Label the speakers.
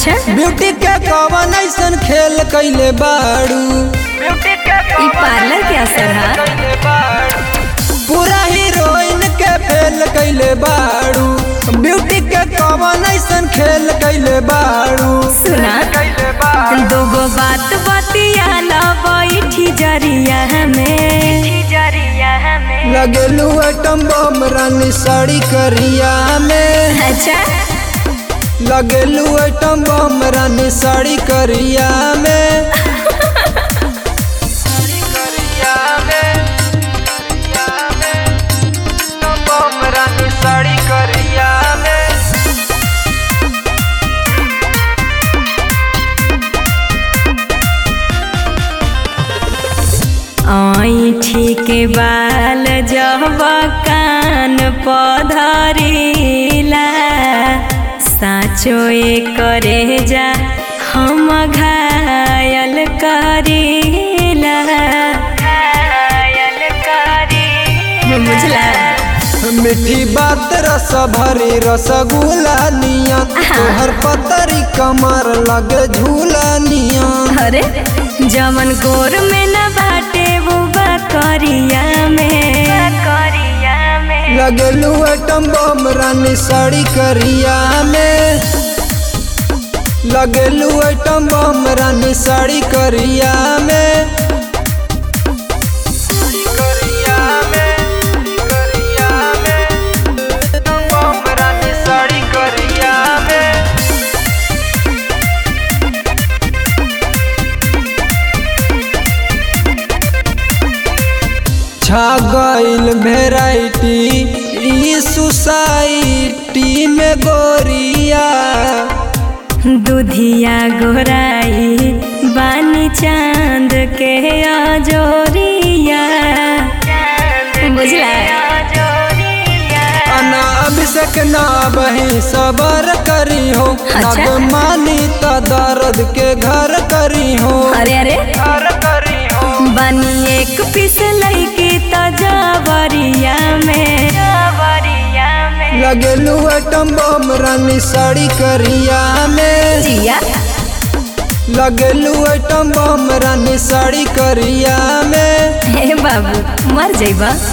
Speaker 1: अच्छा
Speaker 2: ब्यूटी के कवन ऐसन खेल कैले बाड़ू
Speaker 1: ई पार्लर के असर है
Speaker 2: पूरा हीरोइन के फेल कैले बाड़ू ब्यूटी के कवन ऐसन खेल कैले बाड़ू
Speaker 1: सुना दूगो बात बतियाला बैठी जरिया में
Speaker 2: लगेलू एटम बम रानी साड़ी करिया में
Speaker 1: अच्छा
Speaker 2: लगेलू एटम बम रानी साड़ी करिया में साड़ी करिया में
Speaker 1: ऐठी के बाल जब कान पधरिला साचो करे जा हम घायल करीला घायल करी बुझला
Speaker 2: मीठी बात रस भरी रसगुल्ला नियन तोहर पतरी कमर लगे झूला नियन
Speaker 1: अरे जमन गोर में न बाटे वो करिया में करिया में
Speaker 2: लगेलू एटम बम रानी साड़ी करिया में लगेलू एटम बम रानी साड़ी करिया में करिया में करिया में बम रानी साड़ी करिया में छा गईल भेराइटी ई सोसाइटी में गोरिया
Speaker 1: दुधिया गोराई बानी चांद के अजोरिया बुझला
Speaker 2: अना अभिषेक ना बही सबर करी हो
Speaker 1: अच्छा।
Speaker 2: नग मानी त दर्द के घर करी हो
Speaker 1: अरे अरे
Speaker 2: घर करी हो
Speaker 1: बानी एक पीस लैके तजबरिया में जबरिया में
Speaker 2: लगेलू एटम बम रानी साड़ी करिया में
Speaker 1: जिया
Speaker 2: लगेलू एटम बम रानी साड़ी करिया में
Speaker 1: हे बाबू मर जाइबा